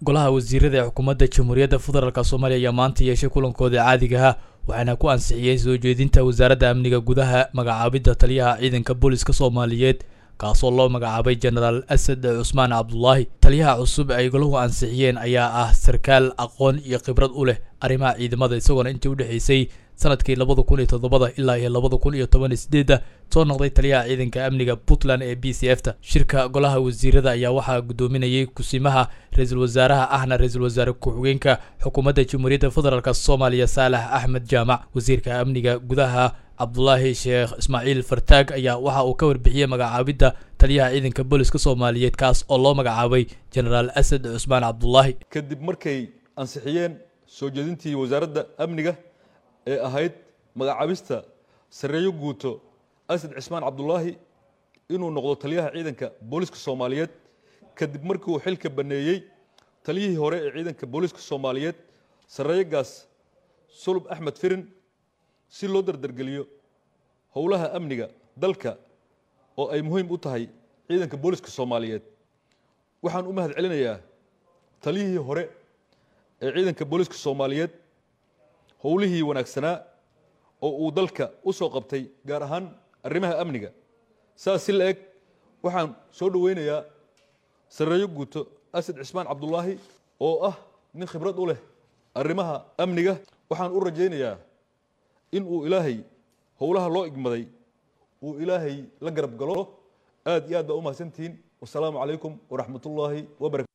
golaha wasiirada ee xukuumadda jamhuuriyadda federaalk soomaaliya ayaa maanta yeeshay kulankooda caadigaha waxaana ku ansixiyey soo jeedinta wasaaradda amniga gudaha magacaabidda taliyaha ciidanka booliska soomaaliyeed kaasoo loo magacaabay jenaraal asad cusmaan cabdulaahi taliyaha cusub ay golahu ansixiyeen ayaa ah sarkaal aqoon iyo khibrad u leh arrimaha ciidamada isagoona intii u dhexaysay sanadkii labada kun iyo toddobada ilaa iyo labada kun iyo toban iyo sideedda soo noqday taliyaha ciidanka amniga puntland ee b c f ta shirka golaha wasiirada ayaa waxaa guddoominayay kusimaha ra-iisul wasaaraha ahna ra-iisul wasaare ku-xigeenka xukuumadda jamhuuriyadda federaalk soomaaliya saalax axmed jaamac wasiirka amniga gudaha cabdulaahi sheekh ismaaciil fartaag ayaa waxa uu ka warbixiyey magacaabidda taliyaha ciidanka booliska soomaaliyeed kaas oo loo magacaabay jenaraal asad cusmaan cabdulaahi kadib markay ansixiyeen soo jeedintii wasaaradda amniga ee ahayd magacaabista sareeyo guuto asad cismaan cabdulaahi inuu noqdo taliyaha ciidanka booliska soomaaliyeed kadib markii uu xilka baneeyey taliyihii hore ee ciidanka booliska soomaaliyeed sareeyogaas sulub axmed firin si loo dardargeliyo howlaha amniga dalka oo ay muhiim u tahay ciidanka booliska soomaaliyeed waxaan u mahad celinayaa taliyihii hore ee ciidanka booliska soomaaliyeed howlihii wanaagsanaa oo uu dalka u soo qabtay gaar ahaan arrimaha amniga saas si la eg waxaan soo dhoweynayaa sareeyo guuto asad cismaan cabdulaahi oo ah nin khibrad u leh arrimaha amniga waxaan u rajaynayaa in uu ilaahay howlaha loo igmaday uu ilaahay la garab galo aad iyo aad baa u mahadsantihiin wasalaamu calaykum waraxmat ullaahi wabarakatu